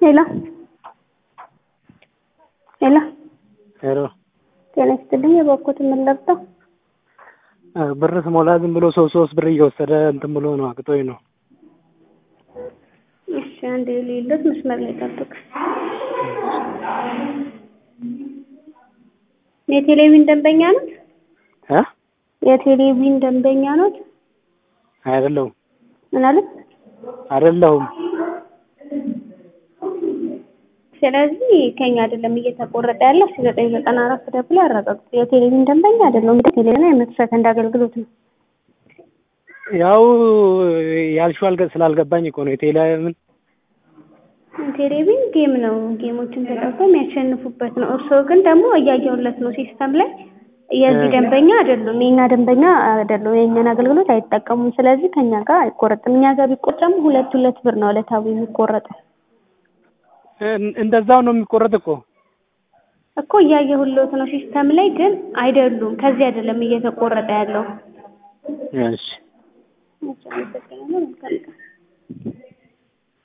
ሄሎ ሄሎ ሄሎ ጤና ይስጥልኝ። የበኩት የምንለብሰው ብር ስሞላ ዝም ብሎ ሶስት ሶስት ብር እየወሰደ እንትን ብሎ ነው አቅጦኝ ነው። እሺ አንድ የሌሎት መስመር ላይ ጠብቅ። የቴሌቪዥን ደንበኛ ኖት? እ የቴሌቪዥን ደንበኛ ኖት? አይደለሁም ምን አለ? አይደለሁም። ስለዚህ ከኛ አይደለም እየተቆረጠ ያለው ሺ ዘጠኝ ዘጠና አራት ደብሎ ያረጋግጡ። የቴሌቪዥን ደንበኛ አይደለም። እንግዲህ ቴሌቪዥን የመቶ ሰከንድ አገልግሎት ነው። ያው ያልሽው አልገ ስላልገባኝ እኮ ነው። የቴሌምን ቴሌቪዥን ጌም ነው። ጌሞችን ተጫውተው የሚያሸንፉበት ነው። እርስዎ ግን ደግሞ እያየሁለት ነው ሲስተም ላይ የዚህ ደንበኛ አይደሉም። የእኛ ደንበኛ አይደሉም። የእኛን አገልግሎት አይጠቀሙም። ስለዚህ ከኛ ጋር አይቆረጥም። እኛ ጋር ቢቆረጥም ሁለት ሁለት ብር ነው ዕለታዊ የሚቆረጠው። እንደዛው ነው የሚቆረጥ እኮ እኮ እያየሁለት ነው ሲስተም ላይ ግን አይደሉም። ከዚህ አይደለም እየተቆረጠ ያለው። እሺ አመሰግናለሁ። መልካም ቀን